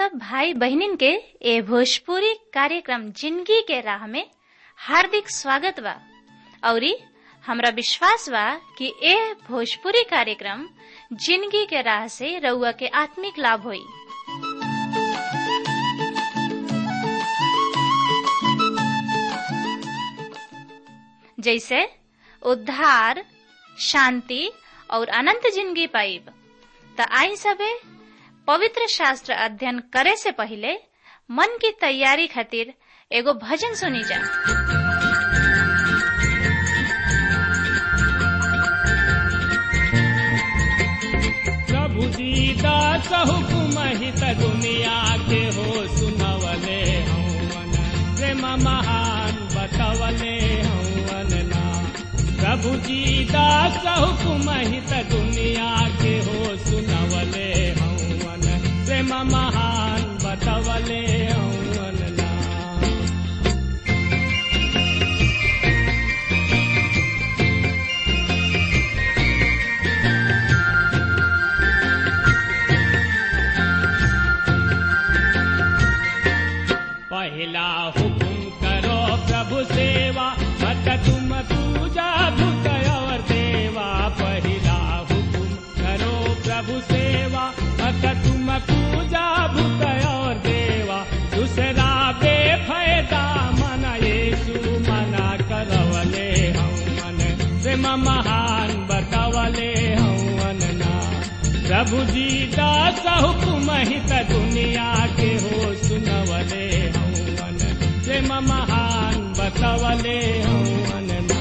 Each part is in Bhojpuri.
सब भाई बहनिन के ए भोजपुरी कार्यक्रम जिंदगी के राह में हार्दिक स्वागत बा औरी हमरा विश्वास बा कि ए भोजपुरी कार्यक्रम जिंदगी के राह से रउआ के आत्मिक लाभ होई जैसे उद्धार शांति और अनंत जिंदगी पाइब त आई सबे पवित्र शास्त्र अध्ययन करे से पहले मन की तैयारी खातिर एगो भजन सुनी जा प्रभु दीदा हुकुम हित दुनिया के हो सुनवले हवन प्रेम महान बतवले हवन ना प्रभु दीदा हुकुम हित दुनिया के हो सुनवले हवन प्रेम महान बतवले हवन ना पहला हुकुम करो प्रभु सेवा मत तुम पूजा भूत और देवा पहला हुकुम करो प्रभु सेवा मत तुम पूजा भूत और देवा दूसरा बेफायदा मन येसु मना करवले हवन प्रेम महान बतवले हवन ना प्रभु जी दास हुकुम हित दुनिया के हो सुनवले हवन प्रेम महान बतवले हवन ना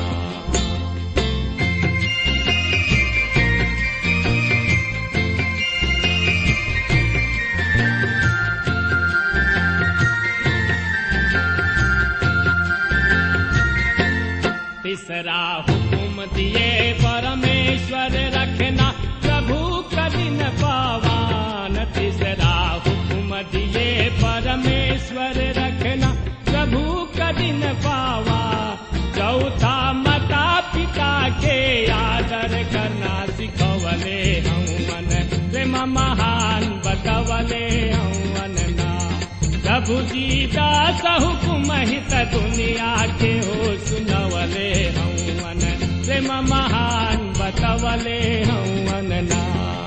तीसरा हुकुम दिए परमेश्वर रखना प्रभु कदिन पावान तीसरा हुकुम दिए परमेश्वर रखना प्रभु कदिन पावा चौथा माता पिता के आदर करना सिखवले हवन प्रेम महान बतवले हवन ना प्रभु जी दास हुकुम हित दुनिया के हो सुनवले हवन प्रेम महान बतवले हवन ना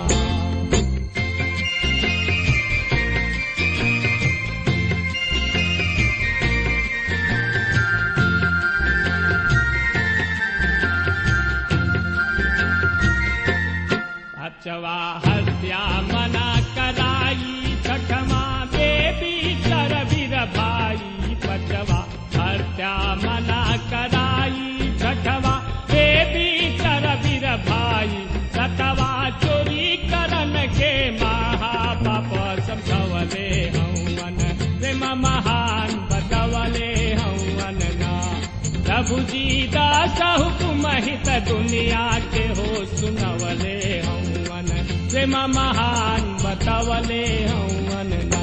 अचवा हत्या मना कराई छठमा देवी चर वीर भाई पचवा हत्या मना कराई छठवा देवी चर वीर भाई सतवा चोरी करन के महापाप समझवले हवन प्रेम महान बतवले हवन ना प्रभु जी दास हुकुम हित दुनिया के हो सुनवले हवन प्रेम महान बतवले हवन ना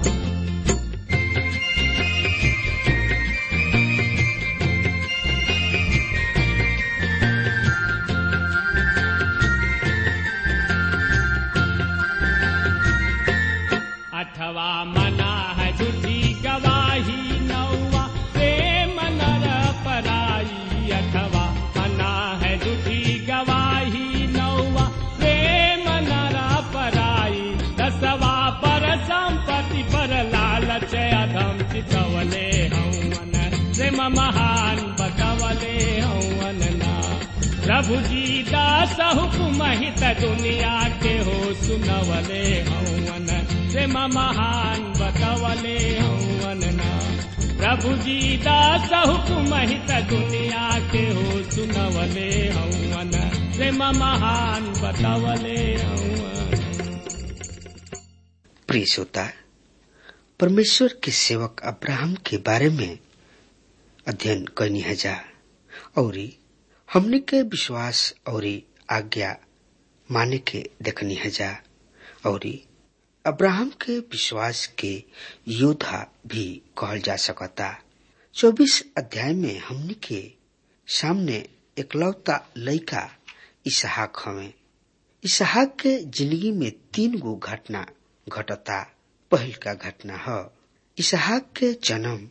अठवा मना है झूठी गवाही नौवा प्रेम नर पराई अठवा मना है झूठी गवाही नौवा प्रेम नर पराई दसवा पर संपत्ति पर लालच अधम चितवले हवन प्रेम महान बतवले हवन ना प्रभु जी दास हुकुम हित दुनिया के हो सुनवले हवन प्रेम महान बतवले हवन ना प्रभु जी दास हुकुम हित दुनिया के हो सुनवले हवन प्रेम महान बतवले हवन प्रिय श्रोता परमेश्वर के सेवक अब्राहम के बारे में अध्ययन करनी है जा और हमने के विश्वास और आज्ञा माने के देखनी है जा और अब्राहम के विश्वास के योद्धा भी कहल जा सकता चौबीस अध्याय में हमने के सामने एकलौता लड़का इसहाक हवे इसहाक के जिंदगी में तीन गो घटना घटता पहल का घटना है इसहाक के जन्म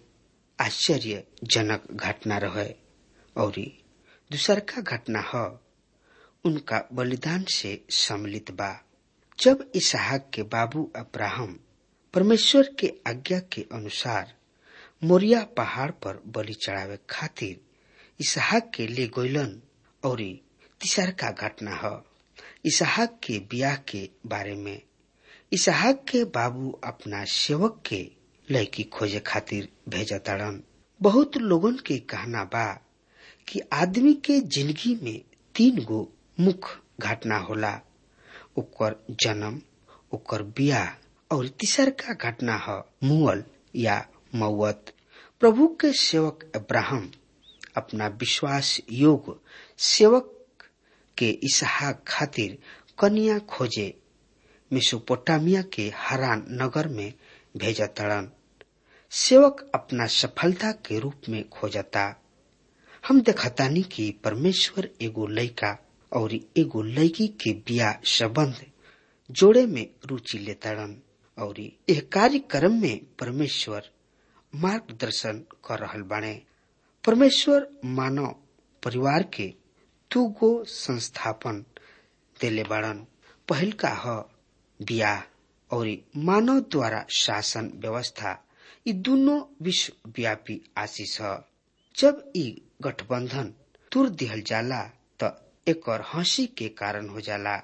आश्चर्यजनक घटना रहे और दूसर का घटना है उनका बलिदान से सम्मिलित बा जब इसहाक के बाबू अब्राहम परमेश्वर के आज्ञा के अनुसार मोरिया पहाड़ पर बलि चढ़ावे खातिर इसहाक के ले गोइलन और तीसर का घटना है इसहाक के ब्याह के बारे में इसहाक के बाबू अपना सेवक के लड़की खोजे खातिर भेजा ताड़न बहुत लोगन के कहना बा कि आदमी के जिंदगी में तीन गो मुख्य घटना होला ओकर जन्म ओकर ब्याह और तीसर का घटना है मुअल या मौत प्रभु के सेवक अब्राहम अपना विश्वास योग सेवक के इसहाक खातिर कन्या खोजे मेसोपोटामिया के हरान नगर में भेजा तड़न सेवक अपना सफलता के रूप में खोजता हम देखतानी कि परमेश्वर एगो लड़का और एगो लड़की के बिया संबंध जोड़े में रुचि लेताड़न और यह कार्यक्रम में परमेश्वर मार्गदर्शन कर रहल बाणे परमेश्वर मानव परिवार के दू गो संस्थापन देले बाड़न पहल का ह बियाह और मानव द्वारा शासन व्यवस्था ये दोनों विश्वव्यापी आशीष है जब ई गठबंधन तुर दिहल जाला त एकर हंसी के कारण हो जाला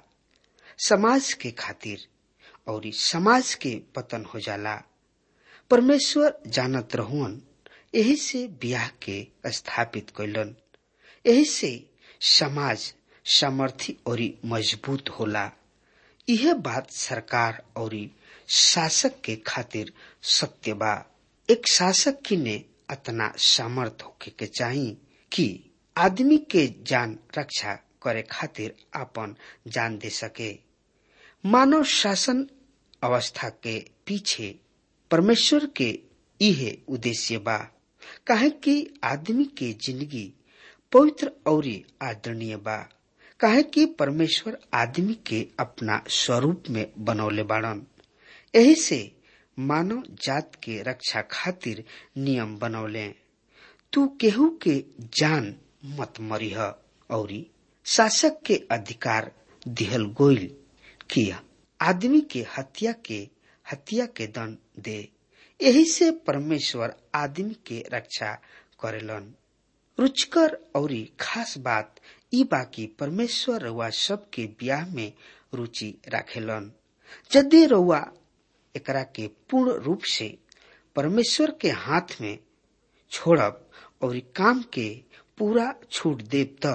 समाज के खातिर और समाज के पतन हो जाला परमेश्वर जानत रहुअन यही से ब्याह के स्थापित कैलन यही से समाज सामर्थी और मजबूत होला यह बात सरकार और शासक के खातिर सत्य बा एक शासक की ने अतना सामर्थ होके के चाहिए कि आदमी के जान रक्षा करे खातिर अपन जान दे सके मानव शासन अवस्था के पीछे परमेश्वर के इहे उद्देश्य बा काहे कि आदमी के जिंदगी पवित्र और आदरणीय बा काहे कि परमेश्वर आदमी के अपना स्वरूप में बनौले बाड़न यही से मानव जात के रक्षा खातिर नियम बनौले तू केहू के जान मत मरिह और शासक के अधिकार दिहल गोइल किया आदमी के हत्या के हत्या के दंड दे यही से परमेश्वर आदमी के रक्षा करेलन रुचकर और खास बात ई बाकी परमेश्वर रउआ सबके ब्याह में रुचि राखेलन यदि रउआ एकरा के पूर्ण रूप से परमेश्वर के हाथ में छोड़ब और काम के पूरा छूट देव त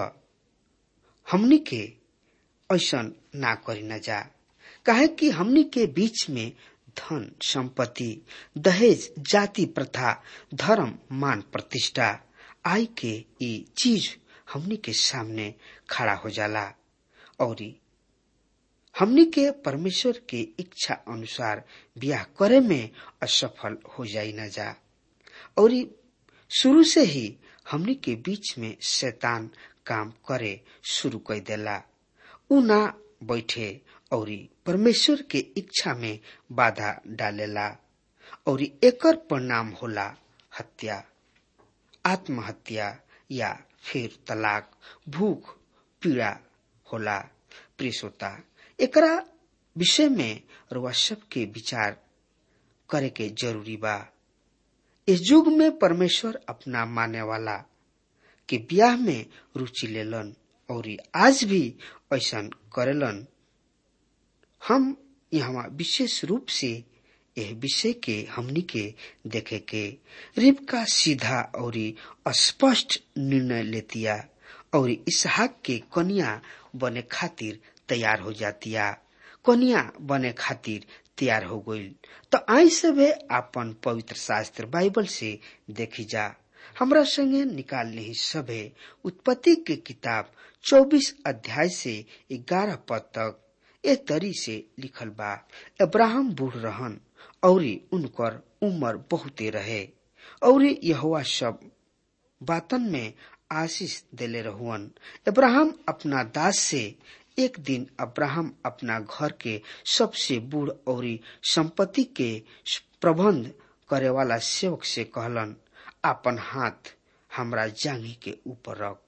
हमनी के ऐसा ना करी न जा काहे कि हमनी के बीच में धन संपत्ति दहेज जाति प्रथा धर्म मान प्रतिष्ठा आई के ये चीज हमनी के सामने खड़ा हो जाला और हमनी के परमेश्वर के इच्छा अनुसार ब्याह करे में असफल हो जाई न जा और शुरू से ही हमनी के बीच में शैतान काम करे शुरू कर देला उ ना बैठे और परमेश्वर के इच्छा में बाधा डालेला और एकर परिणाम होला हत्या आत्महत्या या फिर तलाक भूख पीड़ा होला प्रियता एकरा विषय में रुआ सबके विचार करे के जरूरी बा इस युग में परमेश्वर अपना माने वाला के ब्याह में रुचि लेलन और आज भी ऐसा करेलन हम यहाँ विशेष रूप से यह विषय के हमनी के देखे के रिबका सीधा और स्पष्ट निर्णय लेतिया और इसहाक के कन्या बने खातिर तैयार हो जातिया कन्या बने खातिर तैयार हो गई तो आई सभे अपन पवित्र शास्त्र बाइबल से देखी जा हमरा संगे निकाल ही सभे उत्पत्ति के किताब 24 अध्याय से 11 पद तक ए तरी से लिखल बा अब्राहम बूढ़ रहन और उनकर उम्र बहुते रहे और यहुआ सब बातन में आशीष देले रहुअन अब्राहम अपना दास से एक दिन अब्राहम अपना घर के सबसे बूढ़ और संपत्ति के प्रबंध करे वाला सेवक से कहलन अपन हाथ हमरा जांगी के ऊपर रख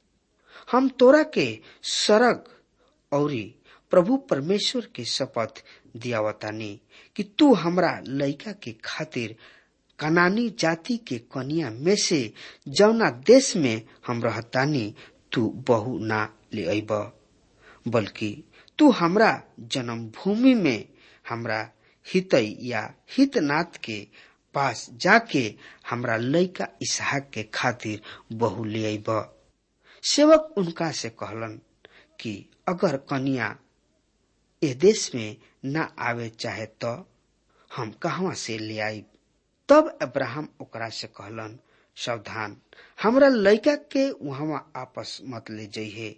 हम तोरा के सरग और प्रभु परमेश्वर के शपथ दियावतानी कि तू हमरा लइका के खातिर कनानी जाति के कनिया में से जौना देश में हम रहतानी तू बहु ना ले अब बल्कि तू हमरा जन्मभूमि में हमरा हितई या हितनाथ के पास जाके हमरा लइका इसहाक के खातिर बहु ले अब सेवक उनका से कहलन कि अगर कनिया ए देश में न आवे चाहे तो हम कहवा से ले आईब तब अब्राहम ओकरा से कहलन सावधान हमरा लइका के वहां आपस मत ले जइहे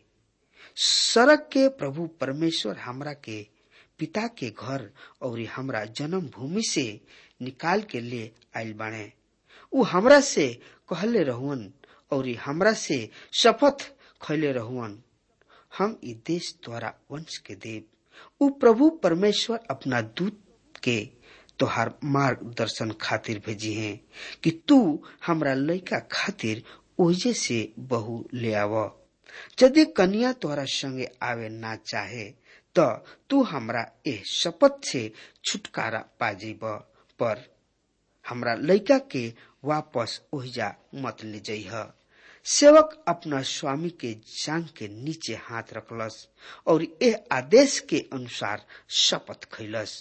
सड़क के प्रभु परमेश्वर हमरा के पिता के घर और हमरा जन्म भूमि से निकाल के ले आयल बाणे उ हमरा से कहले रहुअन और हमरा से शपथ खैले रहुअन हम ई देश द्वारा वंश के देव उ प्रभु परमेश्वर अपना दूत के तोहार मार्गदर्शन खातिर भेजी हैं कि तू हमरा लइका खातिर ओजे से बहु ले आव यदि कन्या तोहरा संगे आवे ना चाहे तो तू हमरा एह शपथ से छुटकारा पा जीब पर हमरा लइका के वापस ओहिजा मत ले जइह सेवक अपना स्वामी के जांग के नीचे हाथ रखलस और यह आदेश के अनुसार शपथ खैलस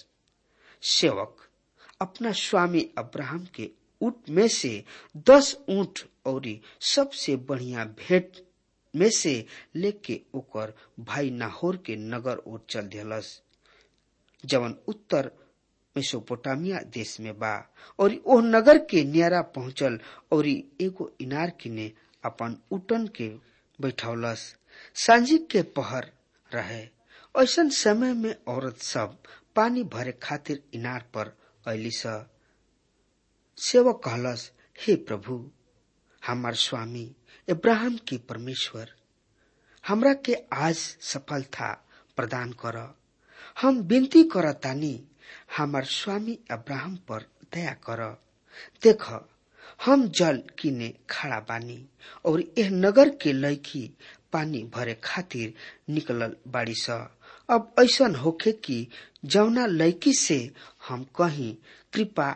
सेवक अपना स्वामी अब्राहम के ऊंट में से दस ऊंट और सबसे बढ़िया भेंट में से लेके ओकर भाई नाहोर के नगर ओर चल दिलस जवन उत्तर मेसोपोटामिया देश में बा और ओह नगर के नियारा पहुंचल और एगो इनार किने अपन उटन के बैठौलस सांझी के पहर रहे ऐसन समय में औरत सब पानी भरे खातिर इनार पर ऐली स सेवक कहलस हे प्रभु हमार स्वामी इब्राहिम के परमेश्वर हमरा के आज सफलता प्रदान कर हम विनती करतानी हमार स्वामी अब्राहम पर दया कर देख हम जल किने खड़ा बानी और यह नगर के लड़की पानी भरे खातिर निकलल बाड़ी स अब ऐसन होखे कि जौना लड़की से हम कहीं कृपा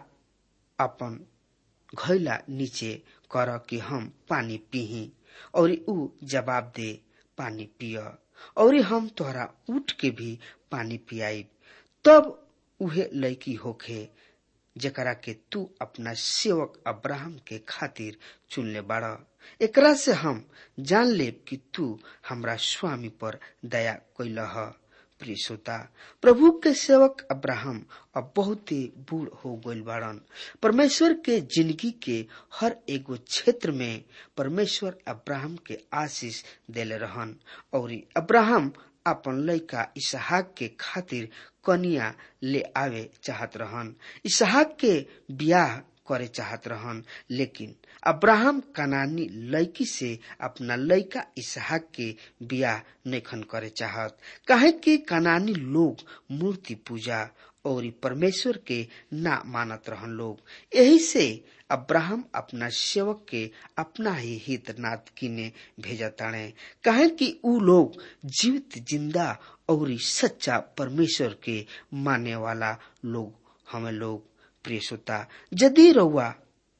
अपन घैला नीचे कर कि हम पानी पीही और ऊ जवाब दे पानी पिय और हम तोहरा उठ के भी पानी पियाई तब उहे लड़की होखे जकरा के तू अपना सेवक अब्राहम के खातिर चुनले बाड़ एकरा से हम जान लेब कि तू हमरा स्वामी पर दया कैलह प्रिय श्रोता प्रभु के सेवक अब्राहम अब बहुत ही बूढ़ हो गईल बाड़न परमेश्वर के जिंदगी के हर एगो क्षेत्र में परमेश्वर अब्राहम के आशीष देले रहन और अब्राहम अपन लड़का इसहाक के खातिर कनिया ले आवे चाहत रहन इसहाक के ब्याह करे चाहत रहन लेकिन अब्राहम कनानी लड़की से अपना लड़का इसहाक के ब्याह नैखन करे चाहत काहे कि कनानी लोग मूर्ति पूजा और परमेश्वर के ना मानत रहन लोग यही से अब्राहम अपना सेवक के अपना ही हितनाथ किने भेजताणे काहे कि ऊ लोग जीवित जिंदा और सच्चा परमेश्वर के माने वाला लोग हमें लोग प्रिय श्रोता यदि रउआ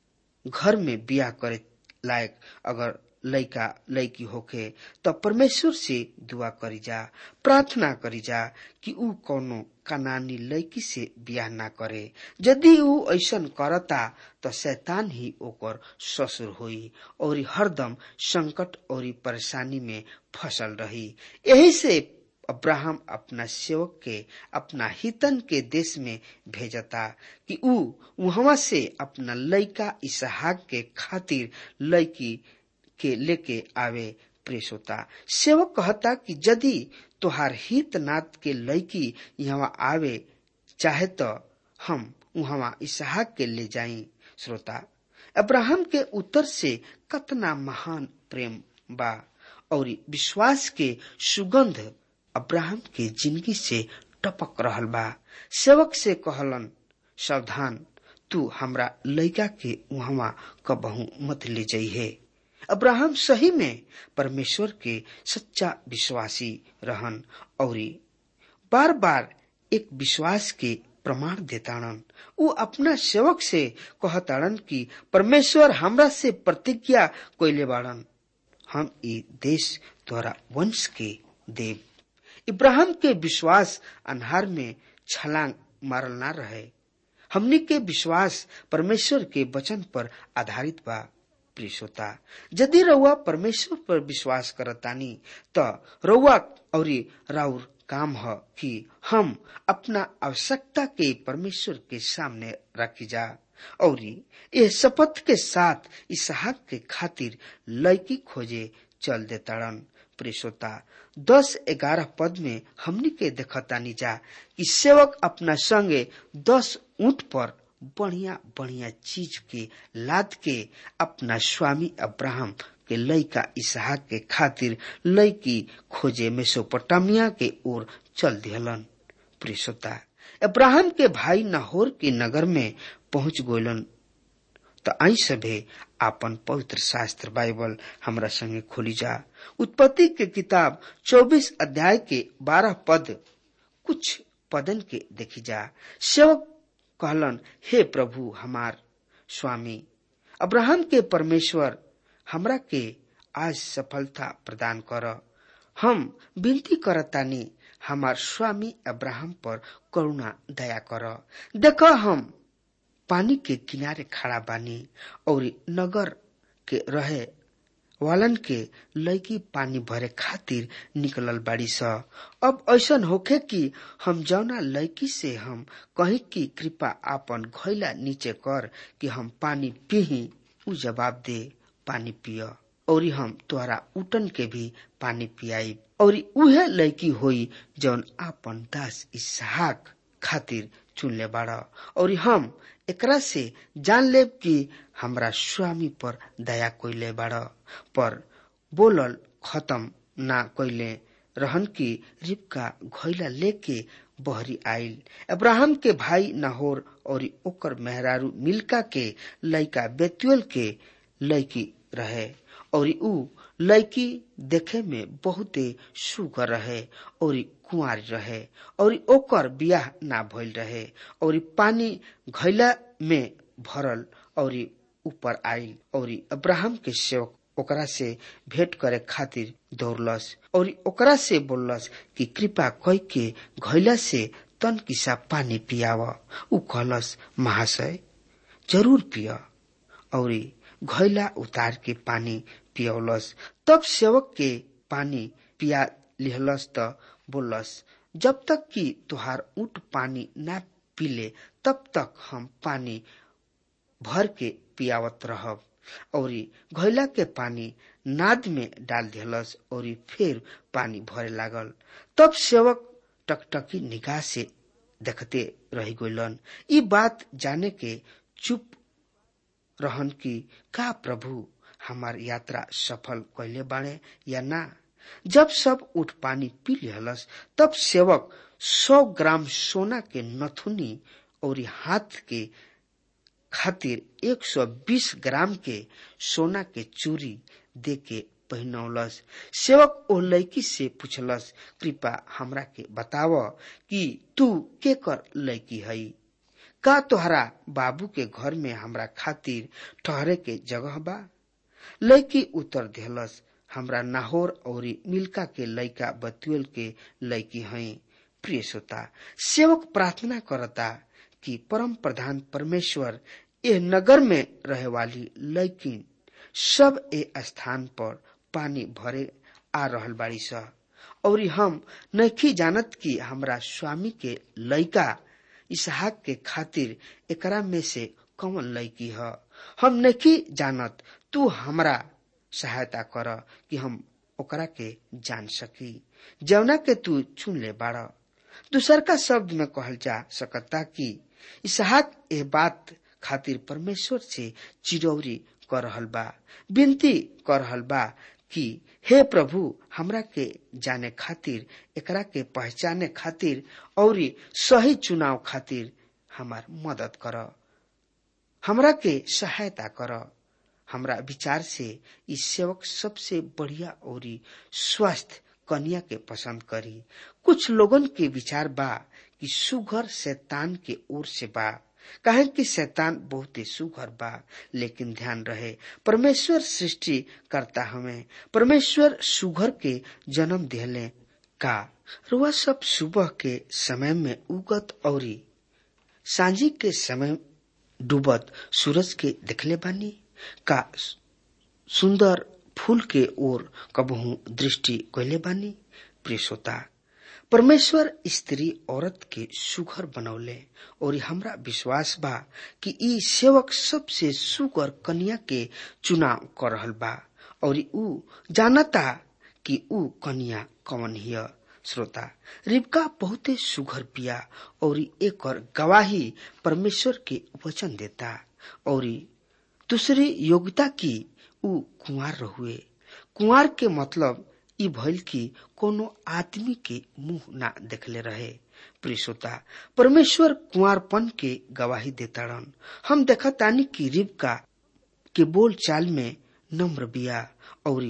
घर में बिया करे लायक अगर लइका लइकी होखे त परमेश्वर से दुआ करी जा प्रार्थना करी जा कि ऊ कौनो कनानी लइकी से बियाह ना करे यदि ऊ ऐसन करता त शैतान ही ओकर ससुर होई और हरदम संकट और परेशानी में फसल रही यही से अब्राहम अपना सेवक के अपना हितन के देश में भेजता कि ऊ वहां से अपना लइका इसहाक के खातिर लइकी के लेके आवे प्रेस होता सेवक कहता कि यदि तोहार हित नाथ के लड़की यहाँ आवे चाहे तो हम वहां इसहाक के ले जाई श्रोता अब्राहम के उत्तर से कतना महान प्रेम बा और विश्वास के सुगंध अब्राहम के जिंदगी से टपक रहल बा सेवक से कहलन सावधान तू हमरा लड़का के वहां कबहू मत ले जाइए अब्राहम सही में परमेश्वर के सच्चा विश्वासी रहन और बार बार एक विश्वास के प्रमाण देताड़न उ अपना सेवक से कहताड़न कि परमेश्वर हमरा से प्रतिज्ञा कोयले बाड़न हम ई देश द्वारा वंश के देव इब्राहिम के विश्वास अन्हार में छलांग मारल ना रहे हमनी के विश्वास परमेश्वर के वचन पर आधारित बा प्रियता यदि रउआ परमेश्वर पर विश्वास करतानी त रउआ और राउर काम है कि हम अपना आवश्यकता के परमेश्वर के सामने रखी जा और ये शपथ के साथ इसहाक के खातिर लड़की खोजे चल देताड़न प्रेसोता दस ग्यारह पद में हमनी के देखतानी जा कि सेवक अपना संगे दस ऊंट पर बढ़िया बढ़िया चीज के लाद के अपना स्वामी अब्राहम के लड़का इसहाक के खातिर लड़की खोजे मेसोपोटामिया के ओर चल दिहलन प्रियता अब्राहम के भाई नाहोर के नगर में पहुंच गोलन तो आई सभे आपन पवित्र शास्त्र बाइबल हमरा संगे खोली जा उत्पत्ति के किताब 24 अध्याय के 12 पद कुछ पदन के देखी जा सेवक कहलन हे प्रभु हमार स्वामी अब्राहम के परमेश्वर हमरा के आज सफलता प्रदान कर हम विनती करतानी हमार स्वामी अब्राहम पर करुणा दया कर देख हम पानी के किनारे खड़ा बानी और नगर के रहे वालन के लड़की पानी भरे खातिर निकलल बाड़ी स अब ऐसन होखे कि हम जौना लड़की से हम कहीं की कृपा आपन घैला नीचे कर कि हम पानी पीही उ जवाब दे पानी पिय और हम तोहरा उटन के भी पानी पियाई और उहे लड़की होई जौन आपन दास इसहाक खातिर चुनले बाड़ और हम एकरा से जान लेब कि हमरा स्वामी पर दया कोइले बाड़ पर बोलल खत्म ना कोइले रहन की रिबका घोइला लेके बहरी आइल अब्राहम के भाई नाहोर और ओकर मेहरारू मिल्का के लड़का बेतुएल के लड़की रहे और ऊ लड़की देखे में बहुते सुगर रहे और कुंवारी रहे और ओकर बियाह ना भइल रहे और पानी घैला में भरल और ऊपर आइल और अब्राहम के सेवक ओकरा से भेंट करे खातिर दौड़लस और ओकरा से बोललस कि कृपा कई के घैला से तन किसा पानी पियाव ऊ कहलस महाशय जरूर पिय और घैला उतार के पानी पियौलस तब सेवक के पानी पिया लिहलस त बोलस जब तक कि तुहार ऊट पानी ना पीले तब तक हम पानी भर के पियावत रहब और घैला के पानी नाद में डाल दिलस और फिर पानी भरे लागल तब सेवक टकटकी निगाह से देखते रह गलन ई बात जाने के चुप रहन की का प्रभु हमार यात्रा सफल कैले बाणे या ना जब सब उठ पानी पी लिहलस तब सेवक सौ ग्राम सोना के नथुनी और हाथ के खातिर 120 ग्राम के सोना के चूरी दे के पहनौलस सेवक ओ लड़की से पूछलस कृपा हमरा के बताव कि तू के कर लड़की हई का तोहरा बाबू के घर में हमरा खातिर ठहरे के जगह बा लड़की उत्तर दिहलस हमरा नाहोर और मिल्का के लड़का बतुएल के लड़की हई प्रिय श्रोता सेवक प्रार्थना करता कि परम प्रधान परमेश्वर ए नगर में रहे वाली लड़की सब ए स्थान पर पानी भरे आ रहल बाड़ी स और हम नहीं जानत कि हमरा स्वामी के लड़का इसहाक के खातिर एकरा में से कौन लड़की ह हम नहीं जानत तू हमरा सहायता कर कि हम ओकरा के जान सकी जवना के तू चुन ले बाड़ दूसर का शब्द में कहल जा सकता कि इसहाक ए बात खातिर परमेश्वर से चिरौरी कर रहल बा विनती कर रहल बा कि हे प्रभु हमरा के जाने खातिर एकरा के पहचाने खातिर और सही चुनाव खातिर हमार मदद कर हमरा के सहायता कर हमरा विचार से इस सेवक सबसे बढ़िया और स्वस्थ कन्या के पसंद करी कुछ लोगन के विचार बा कि सुघर शैतान के ओर से बा काहे कि शैतान बहुत ही सुघर बा लेकिन ध्यान रहे परमेश्वर सृष्टि करता हमें परमेश्वर सुघर के जन्म दिले का रुआ सब सुबह के समय में उगत और सांझी के समय डूबत सूरज के देखले बानी का सुंदर फूल के ओर कबहू दृष्टि कैले बानी प्रिय श्रोता परमेश्वर स्त्री औरत के सुघर बनौले और हमरा विश्वास बा कि ई सेवक सबसे सुगर कन्या के चुनाव कर रहल बा और ऊ जानता कि ऊ कन्या कौन हिय श्रोता रिबका बहुते सुघर पिया और एक गवाही परमेश्वर के वचन देता और दूसरी योग्यता की ऊ कुंवार रहुए कुंवार के मतलब ई भइल कि कोनो आदमी के मुंह ना देखले रहे प्रियसोता परमेश्वर कुंवारपन के गवाही देताड़न हम देखतानी कि रिबका के बोल चाल में नम्र बिया और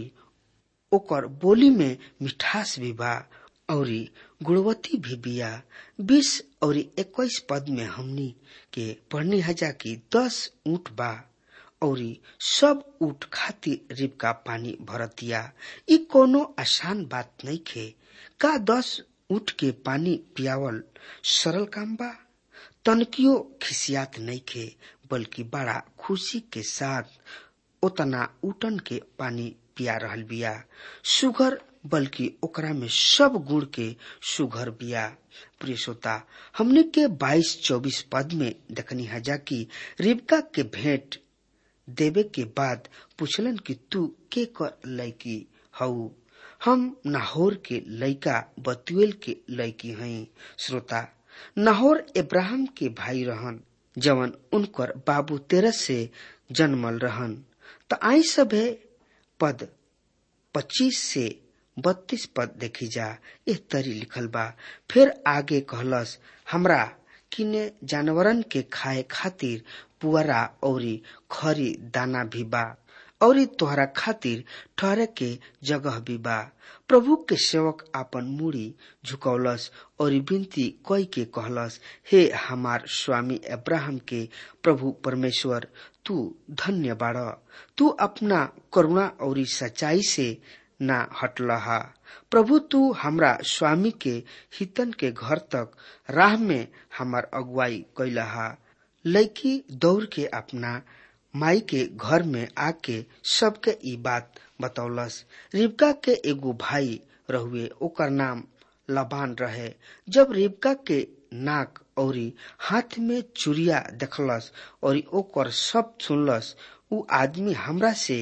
ओकर बोली में मिठास भी बा और गुणवती भी बिया बीस और इक्कीस पद में हमनी के पढ़नी हजा की दस ऊंट बा और सब ऊट खातिर रिबका पानी भरतिया ई कोनो आसान बात नहीं खे का दस ऊट के पानी पियावल सरल काम बा तनकियो खिसियात नहीं खे बल्कि बड़ा खुशी के साथ उतना उटन के पानी पिया रहल बिया सुगर बल्कि ओकरा में सब गुण के सुघर बिया प्रिय श्रोता हमने के 22 24 पद में देखनी हजा की रिबका के भेंट देवे के बाद पूछलन कि तू के कर लैकी हऊ हम नाहोर के लैका बतुएल के लैकी हई श्रोता नाहोर इब्राहिम के भाई रहन जवन उनकर बाबू तेरह से जन्मल रहन त आई सभे पद पच्चीस से बत्तीस पद देखी जा एह तरी लिखल बा फिर आगे कहलस हमरा किने जानवरन के खाए खातिर पुअरा औरी खरी दाना भी बा औरी तोहरा खातिर ठहरे के जगह भी बा प्रभु के सेवक आपन मुड़ी झुकौलस और विनती कई के कहलस हे हमार स्वामी अब्राहम के प्रभु परमेश्वर तू धन्य बाड़ तू अपना करुणा और सच्चाई से ना हटलहा प्रभु तू हमरा स्वामी के हितन के घर तक राह में हमार अगुवाई कैलहा लड़की दौड़ के अपना माई के घर में आके सबके ई बात बतौलस रिबका के एगो भाई रहुए ओकर नाम लबान रहे जब रिबका के नाक औरी हाथ में चुरिया देखलस और ओकर सब सुनलस उ आदमी हमरा से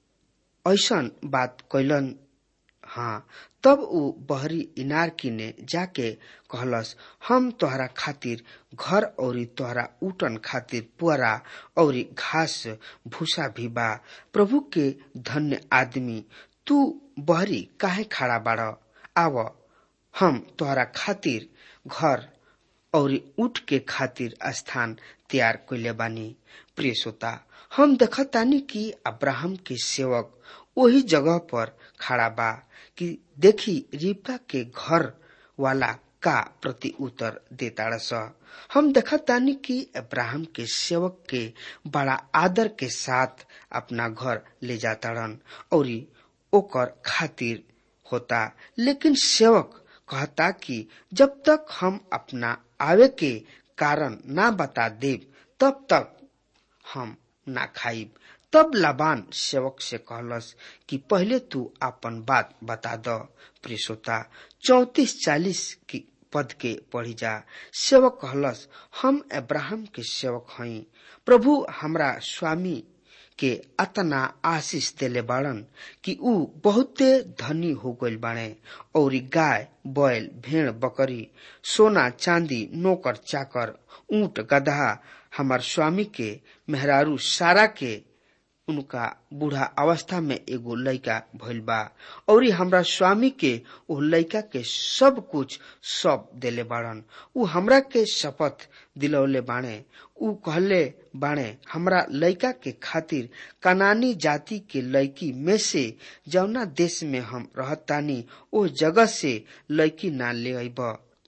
ऐसन बात कैलन हाँ तब उ बहरी इनार किने जाके कहलस हम तोहरा खातिर घर औरी तोहरा उटन खातिर पुअरा औरी घास भूसा भी बा प्रभु के धन्य आदमी तू बहरी काहे खड़ा बाड़ आव हम तोहरा खातिर घर और ऊट के खातिर स्थान तैयार कैले बानी प्रिय श्रोता हम देखतानी कि अब्राहम के सेवक वही जगह पर खड़ा बा कि देखी रिबका के घर वाला का प्रति उत्तर देता स हम देखतानी कि अब्राहम के सेवक के बड़ा आदर के साथ अपना घर ले जाताड़न और ओकर खातिर होता लेकिन सेवक कहता कि जब तक हम अपना आवे के कारण ना बता देव तब तक हम ना खाइब तब लाबान सेवक से कहलस कि पहले तू अपन बात बता द प्रियसोता चौतीस चालीस की पद के पढ़ी जा सेवक कहलस हम अब्राहम के सेवक हई प्रभु हमरा स्वामी के अतना आशीष देले बाड़न कि ऊ बहुते धनी हो गइल बाड़े और गाय बैल भेड़ बकरी सोना चांदी नौकर चाकर ऊंट गधा हमार स्वामी के मेहरारू सारा के उनका बूढ़ा अवस्था में एगो लड़का भइल बा और हमरा स्वामी के ओ लड़का के सब कुछ सब देले बाड़न उ हमरा के शपथ दिलौले बाणे उ कहले बाणे हमरा लड़का के खातिर कनानी जाति के लड़की में से जौना देश में हम रहतानी ओ जगह से लड़की ना ले अइब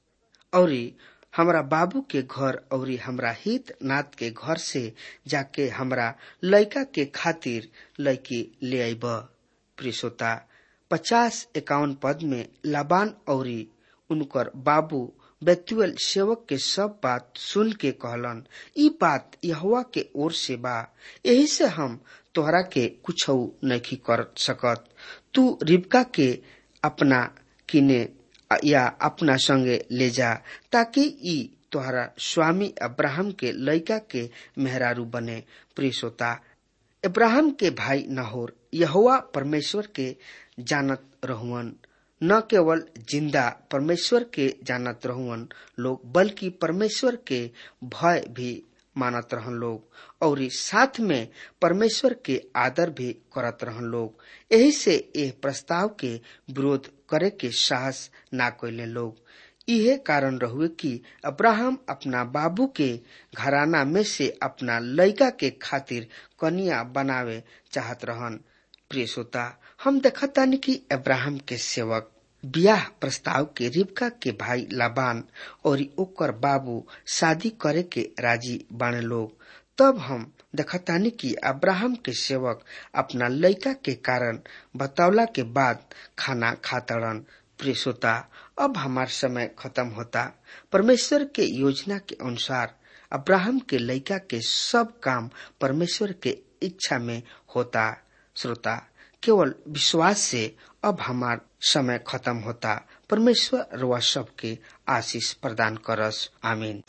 और हमरा बाबू के घर और हमरा हित नाथ के घर से जाके हमरा लड़का के खातिर लड़की ले आईब प्रियसोता पचास इक्यावन पद में लाबान और उनकर बाबू बेतुएल सेवक के सब बात सुन के कहलन ई बात यहुआ के ओर से बा यही से हम तोहरा के कुछ नहीं कर सकत तू रिबका के अपना किने या अपना संगे ले जा ताकि ई तोहरा स्वामी अब्राहम के लड़का के मेहरारू बने प्रियसोता इब्राहिम के भाई नहोर यहोवा परमेश्वर के जानत रहुअन न केवल जिंदा परमेश्वर के जानत रहुअन लोग बल्कि परमेश्वर के भय भी मानत रहन लोग और साथ में परमेश्वर के आदर भी करत रहन लोग यही से यह प्रस्ताव के विरोध करे के साहस ना कैले लोग इहे कारण रहुए कि अब्राहम अपना बाबू के घराना में से अपना लड़का के खातिर कनिया बनावे चाहत रहन प्रिय श्रोता हम देखतानी कि अब्राहम के सेवक ब्याह प्रस्ताव के रिबका के भाई लाबान और ओकर बाबू शादी करे के राजी बाने लोग तब हम देखतानी कि अब्राहम के सेवक अपना लड़का के कारण बतौला के बाद खाना खातड़न प्रिय श्रोता अब हमार समय खत्म होता परमेश्वर के योजना के अनुसार अब्राहम के लड़का के सब काम परमेश्वर के इच्छा में होता श्रोता केवल विश्वास से अब हमार समय खत्म होता परमेश्वर रुआ सबके आशीष प्रदान करस आमीन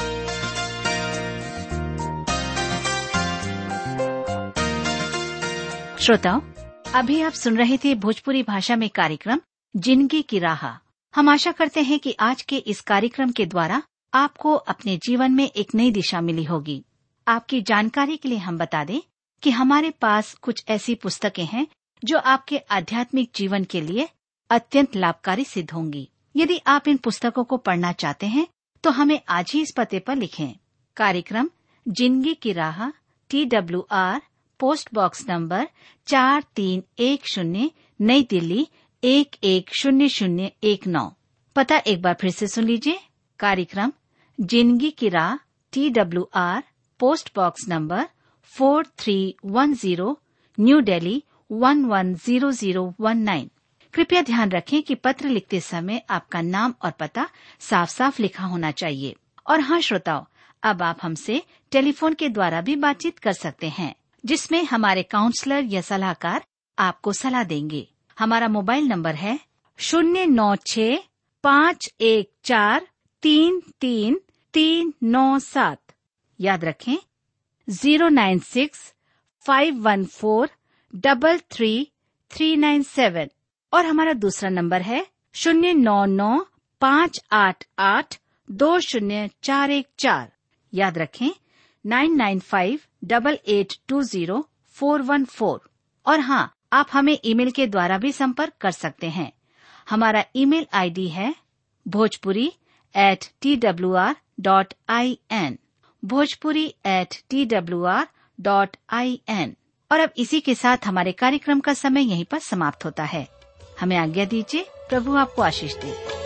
श्रोताओं अभी आप सुन रहे थे भोजपुरी भाषा में कार्यक्रम जिंदगी की राह हम आशा करते हैं कि आज के इस कार्यक्रम के द्वारा आपको अपने जीवन में एक नई दिशा मिली होगी आपकी जानकारी के लिए हम बता दें कि हमारे पास कुछ ऐसी पुस्तकें हैं जो आपके आध्यात्मिक जीवन के लिए अत्यंत लाभकारी सिद्ध होंगी यदि आप इन पुस्तकों को पढ़ना चाहते हैं तो हमें आज ही इस पते पर लिखें कार्यक्रम जिंदगी की राह T W R post box number चार तीन एक शून्य नई दिल्ली एक एक शून्य शून्य एक नौ पता एक बार फिर से सुन लीजिए कार्यक्रम जिंदगी की राह T W R post box number four three one zero New Delhi one one zero zero one nine कृपया ध्यान रखें कि पत्र लिखते समय आपका नाम और पता साफ साफ लिखा होना चाहिए और हाँ श्रोताओं अब आप हमसे टेलीफोन के द्वारा भी बातचीत कर सकते हैं जिसमें हमारे काउंसलर या सलाहकार आपको सलाह देंगे हमारा मोबाइल नंबर है शून्य नौ छ पाँच एक चार तीन तीन तीन नौ सात याद रखें zero nine six five one four double three three nine seven और हमारा दूसरा नंबर है शून्य नौ नौ पाँच आठ आठ दो शून्य चार एक चार याद रखें nine nine five double eight two zero four one four और हाँ आप हमें ईमेल के द्वारा भी संपर्क कर सकते हैं हमारा ईमेल आईडी है Bhojpuri at T W R dot I N Bhojpuri at T W R dot I N और अब इसी के साथ हमारे कार्यक्रम का समय यहीं पर समाप्त होता है हमें आज्ञा दीजिए प्रभु आपको आशीष दे